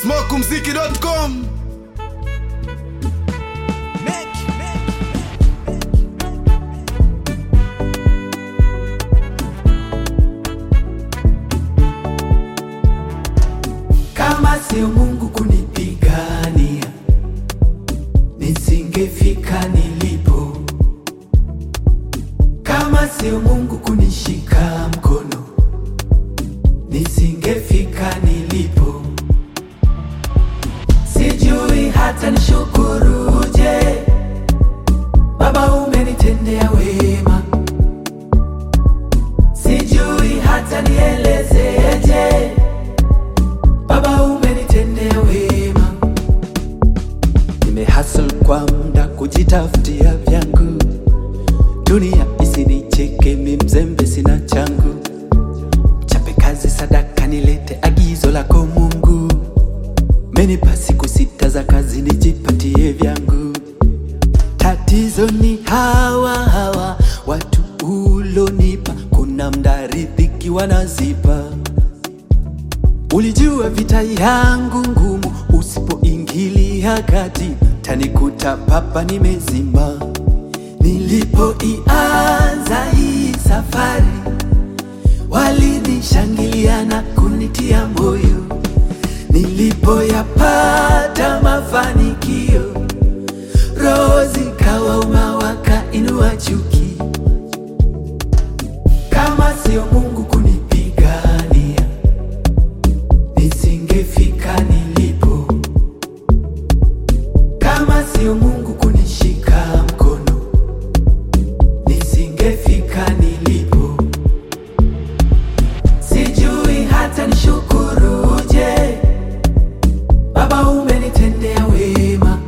smokumziki.com Kama sio Mungu kunipigania, nisingefika nilipo. Kama sio Mungu kunishika mkono, nisingefika nilipo. Sijui hata nishukuruje, Baba umenitendea wema. Sijui hata nielezeje Baba umenitendea wema, nimehasl kwa muda kujitafutia vyangu, dunia isinicheke, mi mzembe sina changu, chape kazi sadaka nilete agizo lako Mungu, menipa siku sita za kazi nijipatie vyangu. Tatizo ni hawa hawa watu ulonipa, kuna mda riziki wanazipa Ulijua vita yangu ngumu, usipoingilia kati tanikuta papa nimezima. Nilipoianza hii safari, walinishangilia na kunitia moyo. Nilipoyapata mafanikio, roho zikawauma, wakainua chuki. Kama sio Mungu kunipigania nisingefika nilipo. Kama sio Mungu kunishika mkono, nisingefika nilipo. Sijui hata nishukuruje, Baba umenitendea wema.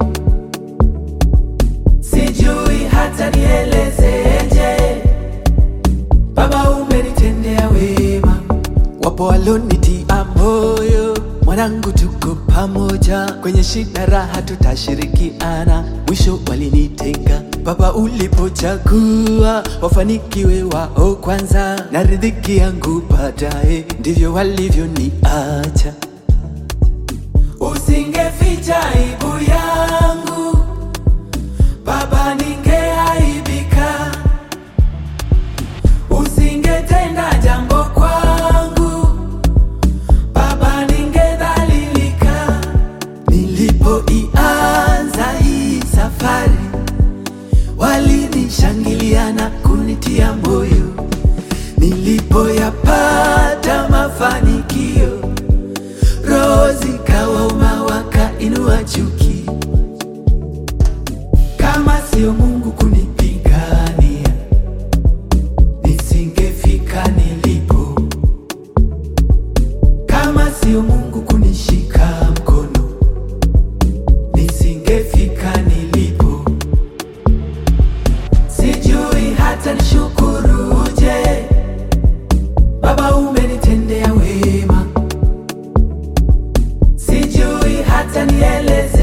Sijui hata nielezeje, Baba umenitendea wema. Wapo walonitia moyo, mwanangu, tuko pamoja kwenye shida, raha tutashirikiana. Mwisho walinitenga, Baba ulipochagua wafanikiwe wao kwanza, na riziki yangu baadaye, ndivyo walivyoniacha. Usingeficha aibu yangu Baba, ningeaibika. Usingetenda jambo kwangu Baba, ningedhalilika. Nilipoianza hii safari, walinishangilia na kunitia moyo. Nilipoyapata mafanikio, roho zikawauma, wakainua chuki. Kama sio Mungu kunipigania, nisingefika nilipo. Kama sio Mungu kunishika mkono, nisingefika nilipo. Sijui hata nishukuruje, Baba umenitendea wema. Sijui hata nieleze